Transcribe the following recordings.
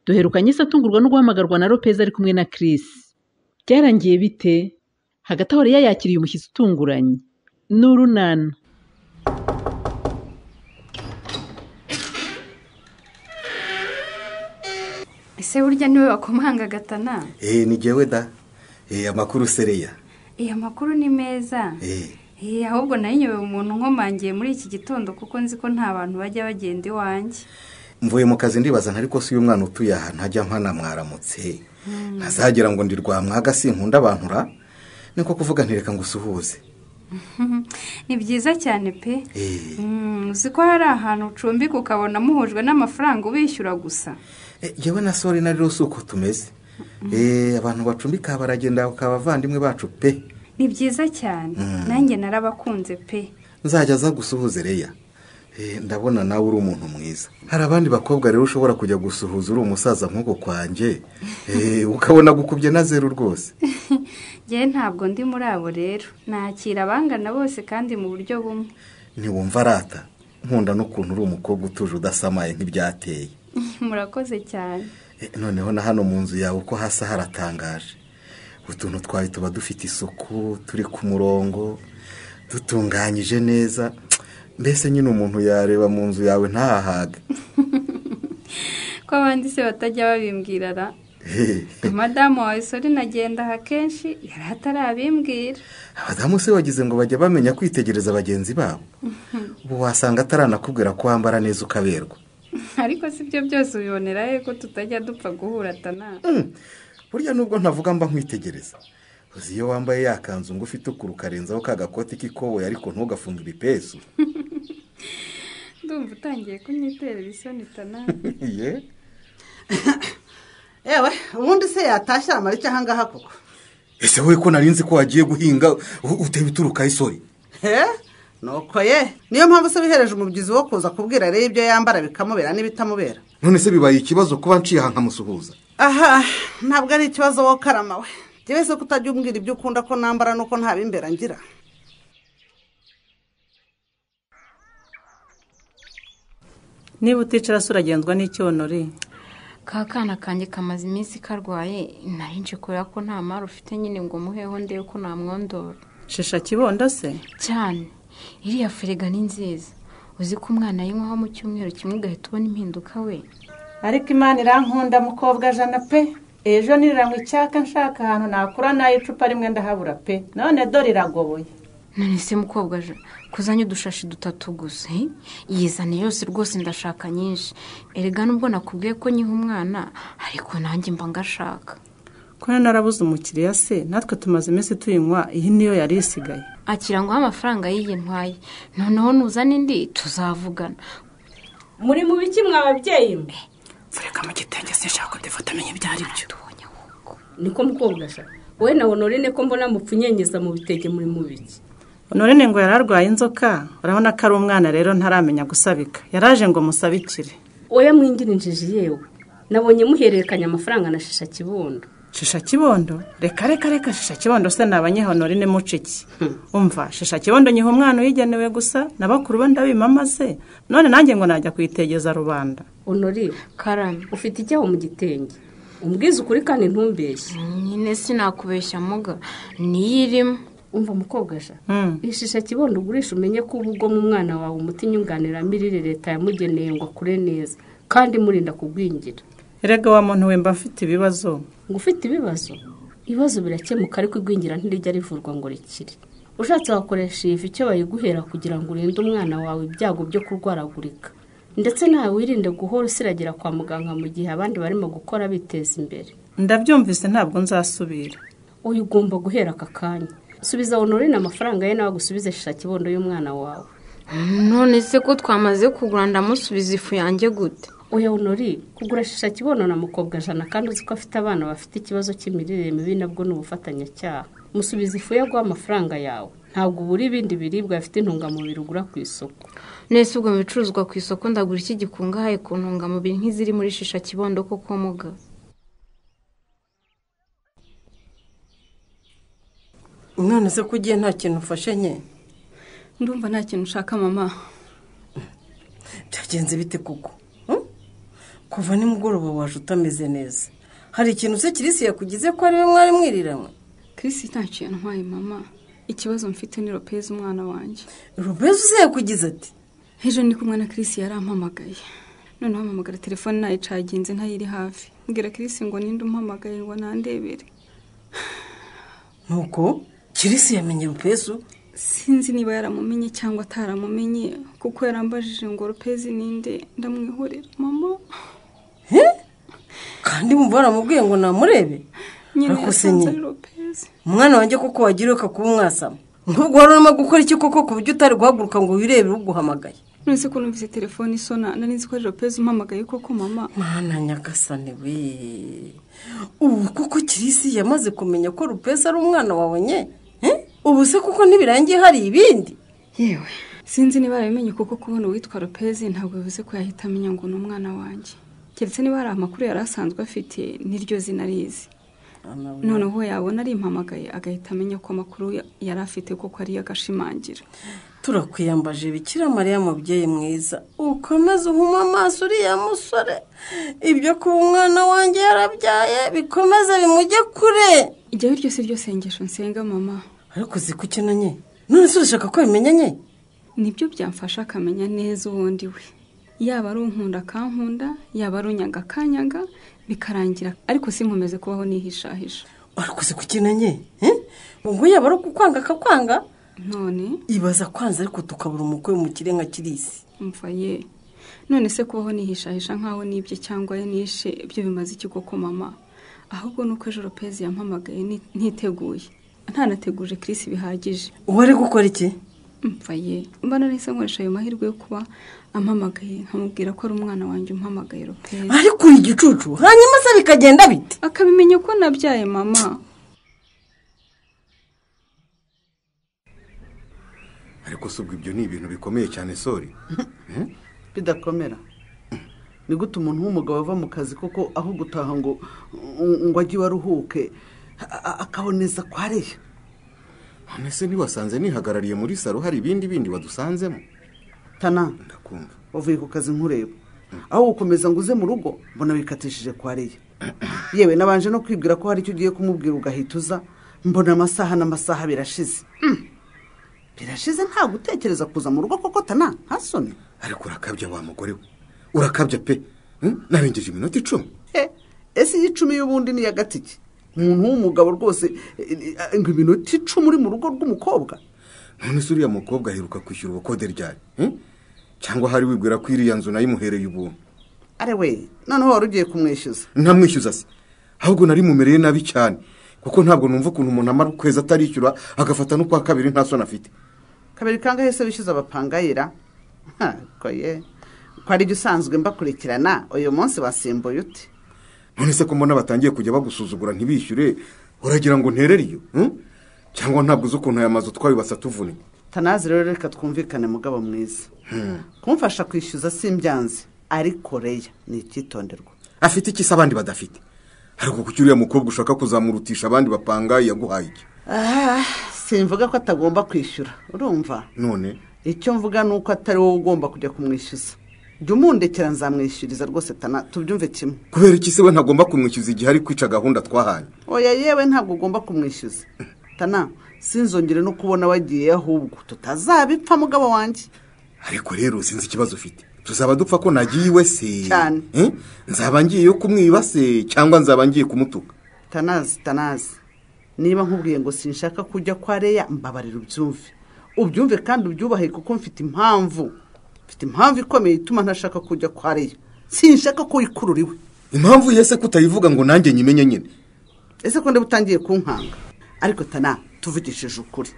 Duherukanye isi atungurwa no guhamagarwa na Lopez ari kumwe na Chris. Byarangiye bite? Hagati aho Leah yakiriye umushyitsi utunguranye. Ni urunana. ese burya niwe wakomanga agatana eee ni jyewe da eee amakuru sereya iya makuru ni meza eee Eh, ahubwo nayinyobewe umuntu nkomangiye muri iki gitondo kuko nzi ko nta bantu bajya bagenda iwanjye mvuye mu kazi ndibaza ariko si uyu mwana utuye ahantu hajya mpana mwaramutse ntazagira ngo ndi rwamwaga sinkunda abantu ra niko kuvuga ntireka ngo usuhuze ni byiza cyane pe Eh. Mm, uzi ko hari ahantu ucumbika ukabona muhujwe n'amafaranga ubishyura gusa Eh, jyewe na sori na rero si uko tumeze eee abantu bacumbika baragenda bakaba abavandimwe bacu pe ni byiza cyane nanjye narabakunze pe nzajya aza gusuhuza reya Eh, ndabona nawe uri umuntu mwiza hari abandi bakobwa rero ushobora kujya gusuhuza uri umusaza nk'uko kwanjye Eh, ukabona gukubye na zeru rwose ngewe ntabwo ndi muri abo rero nakira abangana bose kandi mu buryo bumwe ntiwumva arata nkunda n'ukuntu uri umukobwa utuje udasamaye nk'ibyateye murakoze cyane Eh, noneho na hano mu nzu yawe uko hasa haratangaje utuntu twawe tuba dufite isuku turi ku murongo dutunganyije neza mbese nyine umuntu yareba mu nzu yawe ntahahaga ko abandi se batajya babimbwira ra Hehe. madamu wawe sori nagendaha kenshi yari atarabimbwira abadamu se wagize ngo bajya bamenya kwitegereza bagenzi babo ubu wasanga ataranakubwira ko wambara neza ukaberwa ariko si byo byose ubibonera he ko tutajya dupfa guhura atana Mm. burya nubwo ntavuga mba nkwitegereza uzi iyo wambaye ya kanzu ngufi itukura ukarenzaho ka gakoti k'ikoboyi ariko ntugafunge ibipesu ndumva utangiye kunyitera ibisoni tana Ye. yewe ubundi se yatashye amarike aha ngaha koko ese wowe ko nari nzi ko wagiye guhinga u- uteba ituruka isori he nuko ye niyo mpamvu se wihereje umubyizi wo kuza kubwira rero ibyo yambara bikamubera n'ibitamubera none se bibaye ikibazo kuba nciye aha nkamusuhuza aha ntabwo ari ikibazo wowe karama we njyewe se ko utajya umbwira ibyo ukunda ko nambara nuko nta bimbera ngira niba uticara se uragenzwa n'icyonori ka kana kanjye kamaze iminsi karwaye narinje kubera ko nta mari ufite nyine ngo muheho ndebe ko namwondora shisha kibondo se cyane iriya ferega ni nziza uzi ko umwana ayinywaho mu cyumweru kimwe ugahita ubona impinduka we ariko imana irankunda mukobwa jana pe ejo niranywa icyaka nshaka ahantu nakura nayo icupa rimwe ndahabura pe none dore iragoboye none se mukobwa je kuzanye udushashi dutatu gusa he? yizane yose rwose ndashaka nyinshi erega nubwo nakubwiye ko nyiha umwana ariko nanjye mba ngashaka ko narabuze umukiriya se natwe tumaze iminsi tuyinywa iyi niyo yari isigaye akirangwaho amafaranga y'iyi ntwaye noneho nuzana indi tuzavugana muri mu biki mwa babyeyi mwe mfureka mu gitenge sinshaka kudifoto amenye ibyo ari byo tubonye ahubwo niko mukobwa ashaka wowe na honorine ko mbona mupfunyenyeza mu bitege muri mu biki none ngo yari arwaye inzoka urabona ko ari umwana rero ntaramenya gusabika yaraje ngo musabikire oya mwingirinjije yewe nabonye muhererekanya amafaranga na shisha kibondo shisha kibondo reka reka reka shisha kibondo se ni abanyehonorine muca iki umva shisha kibondo nyiha umwana uyigenewe gusa na bakuru be ndabimama se none nanjye ngo najya kuyitegeza rubanda honorine karame ufite icyaho mu gitenge umbwize ukuri kandi ntumbeshye nyine sinakubeshya muga niyo irimo umva mukobwa sha Hmm. iyi shisha kibondo ugurisha umenye ko uba ugoma umwana wawe umuti nyunganiramirire leta yamugeneye ngo akure neza kandi murinda kugwingira erega wa muntu we mba mfite ibibazo ngo ufite ibibazo ibibazo birakemuka ariko igwingira ntirijya rivurwa ngo rikire ushatse wakoresha iyi fi icyo bayiguhera kugira ngo urinde umwana wawe ibyago byo kurwaragurika ndetse nawe wirinde guhora usiragira kwa muganga mu gihe abandi barimo gukora biteza imbere ndabyumvise ntabwo nzasubira uyu ugomba guhera aka kanya subiza honorine amafaranga ye nawe agusubize shisha kibondo y'umwana wawe none se ko twamaze kugura ndamusubiza ifu yanjye gute oya honorine kugura shisha kibondo na mukobwa jana kandi uzi ko afite abana bafite ikibazo cy'imirire mibi nabwo ni ubufatanyacyaha musubiza ifu yo guha amafaranga yawe ntabwo ubura ibindi biribwa bifite intungamubiri ugura ku isoko nese ubwo mu bicuruzwa ku isoko ndagura iki gikungahaye ku ntungamubiri nk'iziri muri shisha kibondo koko muga none se ko ugiye nta kintu ufashe nke ndumva nta kintu ushaka mama byagenze bite koko kuva nimugoroba waje utameze neza hari ikintu se kirisi yakugize ko ariwe mwari mwiriranywe Chris nta kintu ntwaye mama ikibazo mfite ni Lopez umwana wanjye rubezi uzayakugize ati ejo ndi kumwe na Chris yarampamagaye noneho ampamagara telefone ntayicaginze ntayiri hafi mbwira Chris ngo ninde umpamagaye ngo nandebere nuko kirisi yamenye rupesu sinzi niba yaramumenye cyangwa ataramumenye kuko yarambajije ngo Lopez ninde ndamwihorera mama he kandi wumva waramubwiye ngo namurebe nyine Ariko se yasanze nyine? ari Lopez umwana wanjye koko wagira uka kuba umwasama nk'ubwo wari urimo gukora iki koko ku buryo utari guhaguruka ngo wirebere uguhamagaye nonese ko numvise telefone isona nari nzi ko ari Lopez umpamagaye koko mama mwana nyagasane we ubu kuko kirisi yamaze kumenya ko rupesi ari umwana wawe nye Eh? ubu se kuko ntibirangiye hari ibindi yewe sinzi niba yarabimenye kuko kubona uwitwa Lopez ntabwo bivuze ko yahita amenya ngo ni umwana wanjye keretse niba hari amakuru yari asanzwe afite n'iryo zina arizi noneho yabona arimpamagaye agahita amenya ko amakuru ya- yari afite kuko ariyo agashimangira turakwiyambaje bikira mariya mubyeyi mwiza ukomeze uhume amaso uriya musore ibyo kuba umwana wanjye yarabyaye bikomeze bimujye kure iryo ari ryo si ryo sengesho nsenga mama ariko uzi ko nye none se urashaka ko bimenya nye nibyo byamfasha akamenya neza uwundi we yaba ari unkunda akankunda yaba ari unyaga akanyaga bikarangira ariko sinkomeze kubaho nihishahisha ariko uzi ko nye Eh? ubwo yaba ari ukukwanga akakwanga none ibaza kwanza ariko tukabura umukwe mu kirenga kirisi umva ye none se kubaho nihishahisha nk'aho nibye cyangwa ye nishe ibyo bimaze iki koko mama ahubwo ni uko ejo lopezi yampamagaye ni- ntiteguye ntanateguje Chris bihagije uwo ari gukora iki umva ye mba nahise nkoresha ayo mahirwe yo kuba ampamagaye nkamubwira ko ari umwana wanjye umpamagaye lopezi ariko uri igicucu hanyuma se bikagenda bite akabimenya ko nabyaye mama ariko si ubwo ibyo ni ibintu bikomeye cyane sori bidakomera ni gute umuntu w'umugabo ava mu kazi koko aho gutaha ngo ngo ajye iwe aruhuke a- a- akaboneza kwa reya none se ntiwasanze nihagarariye muri saro hari ibindi bindi wadusanzemo tana ndakumva wavuye ku kazi nkureba aho gukomeza ngo uze mu rugo mbona bikatishije kwa reya yewe nabanje no kwibwira ko hari icyo ugiye kumubwira ugahita uza mbona amasaha n'amasaha birashize Mm. birashize nta gutekereza kuza mu rugo koko tana ntasone ariko urakabya wa mugore we urakabya pe Hmm? narengeje iminota icumi Eh, ese iy'icumi y'ubundi ni iya gatike umuntu w'umugabo rwose eh, eh, ngo iminota icumi uri mu rugo rw'umukobwa none se uriya mukobwa aheruka kwishyura ubukode ryari Hmm? cyangwa hari wibwira ko iriya nzu nayimuhereye ubuntu are we noneho wari ugiye kumwishyuza ntamwishyuza se ahubwo nari mumereye nabi cyane kuko ntabwo numva ukuntu umuntu amara ukwezi atarishyura agafata no kwa kabiri nta soni afite kabiri kangahe se wishyuza abapangayira Ha, koye ko ari jya usanzwe mbakurikirana uyu munsi wasimbuye ute none se ko mbona batangiye kujya bagusuzugura ntibishyure uragira ngo nterere iyo hmm? cyangwa ntabwo uzi ukuntu aya mazu twayubatse atuvunye tanazi rero reka twumvikane mugabo mwiza kumfasha kwishyuza simbyanze ariko reya ni icyitonderwa afite iki se abandi badafite ariko kuki uriya mukobwa ushaka kuzamurutisha abandi bapangaye yaguhaye iki Ah, simvuga ko atagomba kwishyura urumva none icyo mvuga ni uko atari wowe ugomba kujya kumwishyuza jya umundekera nzamwishyuriza rwose tana tubyumve kimwe kubera iki se we ntagomba kumwishyuza igihe ari kwica gahunda twahanye oya yewe ntabwo ugomba kumwishyuza tana sinzongere no kubona wagiye ahubwo tutazabipfa mugabo wanjye ariko rero sinzi ikibazo ufite tuzaba dupfa ko nagiye iwe se Cyane. Eh? nzaba ngiye yo kumwiba se cyangwa nzaba ngiye kumutuka tanazi tanazi niba nkubwiye ngo sinshaka kujya kwa reya mbabarira ubyumve ubyumve kandi ubyubahe kuko mfite impamvu mfite impamvu ikomeye ituma ntashaka kujya kwa reya sinshaka ko ikurura iwe impamvu yese kutayivuga ngo nanjye nyimenye nyine ese ko ndeba utangiye kunkanga ariko tana tuvugishije ukuri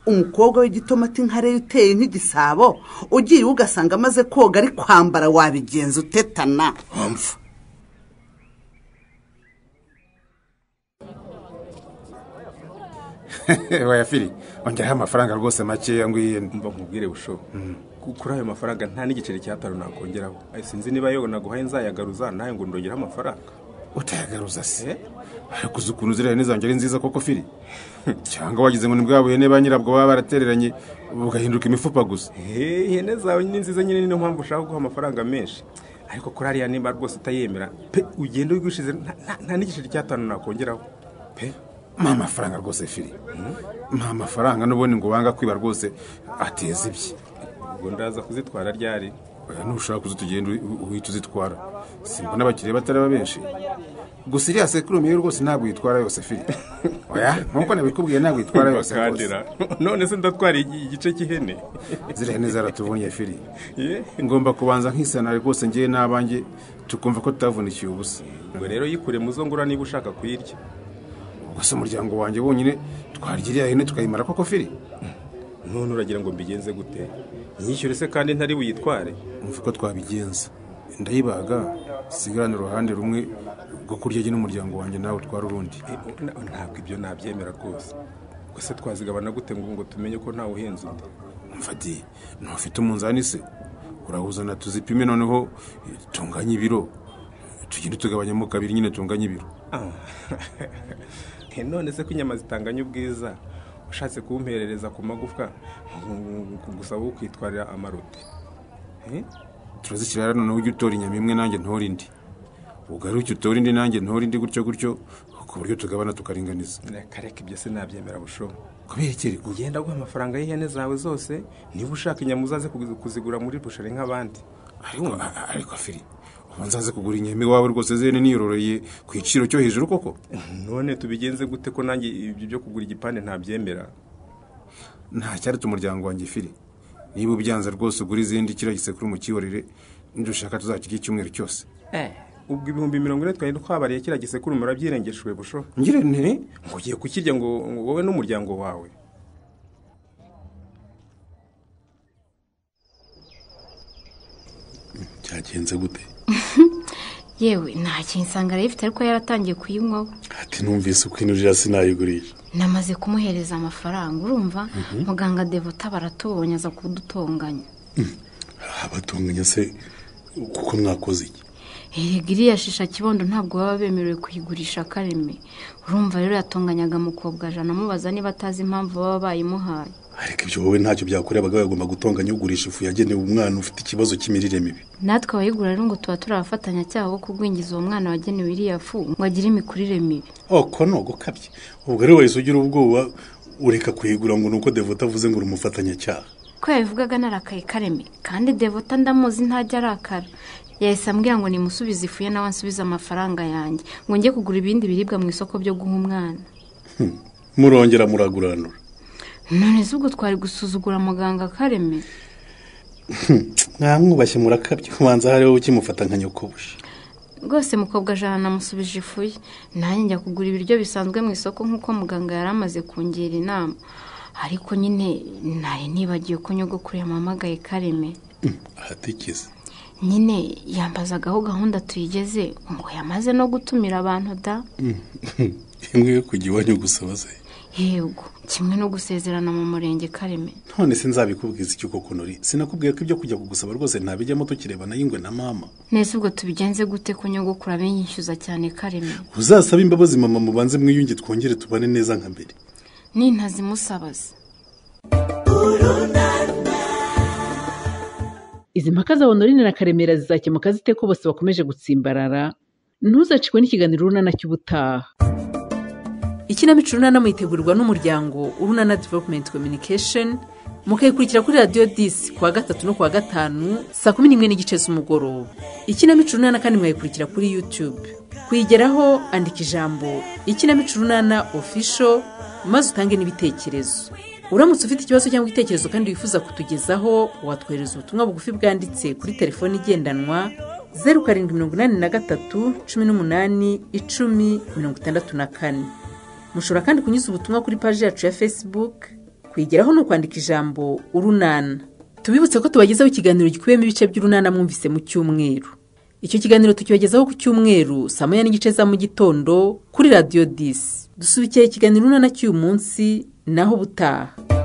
umukobwa w'igitomati nka reyo uteye nk'igisabo ugiye iwe ugasanga amaze koga ari kwambara wabigenza ute tana wamva wayafiri ongeraho amafaranga rwose makeya ngo yiyende mba nkubwire bushobo kuri ayo mafaranga nta n'igiceri cy'atanu nakongeraho Ay, sinzi niba yewe naguhaye nzayagaruza nawe ngo ndongere amafaranga utayagaruza se Eh? ariko uzi ukuntu ziriya hene zanjye ari nziza koko firi cyangwa wagize ngo ni bwa buhene ba nyirabwo baba baratereranye bugahinduka imifupa gusa Hey, ihene zawe ni nziza nyine niyo mpamvu ushaka guha amafaranga menshi ariko kuri hariya nimba rwose utayemera pe ugenda wigushize nta- nta- nta n'igiceri cy'atanu nakongeraho pe mpa amafaranga rwose firi mpa amafaranga n'ubundi ngo wanga kwiba rwose ateza ibye ubwo ndaza kuzitwara ryari oya nushaka kuza tugenda uhita uzitwara simba n'abakiriya batari benshi gusa iriya sekurume yo rwose ntabwo uyitwara yose firi oya nk'uko nabikubwiye ntabwo uyitwara yose rwose Bakandira. none se ndatwara igi- igice cy'ihene ziriya ni zaratuvunye firi Ye. ngomba kubanza nkisanara rwose ngewe n'abanjye tukumva ko tutavunikiye ubusa ubwo rero yikure mu zo ngura niba ushaka kuyirya gusa umuryango wanjye wonyine twarya iriya hene tukayimara koko firi none uragira ngo mbigenze gute nyishyure se kandi ntari buyitware umva ko twabigenza ndayibaga sigarana uruhande rumwe rwo kurya jye n'umuryango wanjye nawe utwara urundi ntabwo ibyo nabyemera rwose gusa twazigabana gute ngo ngo tumenye ko ntawe uhenze undi mfati ntufite umunzani se urahuzana tuzipime noneho eh, tunganye ibiro tugende tugabanyamo kabiri nyine tunganye ibiro Ah. none se ko inyama zitanganya ubwiza ushatse kumperereza ku magufwa gusaba ukwitwarira amarote Eh? turazishyira rero noneho ujye utora inyama imwe nanjye ntore indi ugaruke utora indi nanjye ntore indi gutyo gutyo ku buryo tugabana tukaringaniza reka reka ibyo se nabyemera bushobo kubera iki ariko ugenda guha amafaranga y'ihene zawe zose niba ushaka inyama uzaze kuzi- kuzigura muri bushari nk'abandi ariko ariko firi uba nzaze kugura inyama iwawe rwose zene niyororeye ku giciro cyo hejuru koko none tubigenze gute ko nanjye ibyo byo kugura igipande ntabyemera nta cyaretse umuryango wanjye firi niba ubyanze rwose ugura izindi kiriya gisekuru umukiyorere ndushaka tuzakirya icyumweru cyose ubwo ibihumbi mirongo ine twari twabariye kiriya gisekuru murabyirengeshuwe busho ngire nti ngo ugiye kukirya ngo ngo wowe n'umuryango wawe byagenze gute yewe nta kintu isanga arayifite ariko yaratangiye kuyinywaho ati numvise uko inurira sinayigurisha namaze kumuhereza amafaranga urumva Mhm. muganga devota baratubonye aza kudutonganya abatunganya se kuko mwakoze iki erega iriya shisha kibondo ntabwo baba bemerewe kuyigurisha kareme urumva rero yatonganyaga mukobwa jana amubaza niba atazi impamvu baba bayimuhaye ariko ibyo wowe ntacyo byakoreye abagabo bagomba gutonganya ugurisha ifu yagenewe umwana ufite ikibazo cy'imirire mibi natwe abayigura rero ngo tuba turi abafatanyacyaha bo kugwingiza uwo mwana wagenewe iriya fu ngo agire imikurire mibi oko ni ugukabye ubwo rero wahise ugira ubwoba ureka kuyigura ngo ni uko devota avuze ngo uri umufatanyacyaha ko yabivugaga narakaye kareme kandi devota ndamuzi ntajya arakara yahise ambwira ngo nimusubize ifu ye nawe ansubize amafaranga yanjye ngo njye kugura ibindi biribwa mu isoko byo guha umwana murongera muraguranura none se ubwo twari gusuzugura muganga kareme mwamwubashye murakabye ubanza hariho ukimufata nka nyokobusha rwose mukobwa jana namusubije ifu ye nanjye njya kugura ibiryo bisanzwe mu isoko nk'uko muganga yari amaze kungira inama ariko nyine nari nibagiwe ko nyogokuru yamamagaye kareme ahatikeze nyine yambazagaho gahunda tuyigeze ngo yamaze no gutumira abantu da imwe yo kujya iwanyu gusaba se yego kimwe no gusezerana mu murenge kareme none se nzabikubwiza iki koko nuri sinakubwiye ko ibyo kujya kugusaba rwose ntabijyamo tukirebana y'ingwe na mama nese ubwo tubigenze gute ko nyogokuru abinyishyuza cyane kareme uzasabe imbabazi mama mubanze mwiyunge twongere tubane neza nka mbere nintazimusabaza izi mpaka za honorine na karemera zizakemuka zite ko bose bakomeje gutsimbarara ntuzacikwe n'ikiganiro urunana cy'ubutaha ikinamico urunana muyitegurirwa n'umuryango urunana developumenti communication mukayikurikira kuri radiyo disi kuwa gatatu no kuwa gatanu saa kumi n'imwe n'igice z'umugoroba ikinamico urunana kandi mwayikurikira kuri yutube kuyigeraho andika ijambo ikinamico urunana ofisho maze utange n'ibitekerezo uramutse ufite ikibazo cyangwa igitekerezo kandi wifuza kutugezaho watwohereza ubutumwa bugufi bwanditse kuri telefoni igendanwa zeru karindwi mirongo inani na gatatu cumi n'umunani icumi mirongo itandatu na kane mushobora kandi kunyuza ubutumwa kuri paji yacu ya facebook kuyigeraho ni ukwandika ijambo urunana tubibutse ko tubagezaho ikiganiro gikubiyemo ibice by'urunana mwumvise mu cyumweru icyo kiganiro tukibagezaho ku cyumweru saa moya n'igice za mu gitondo kuri radiyo disi dusubikira ikiganiro urunana cy'uyu munsi naho ubutaha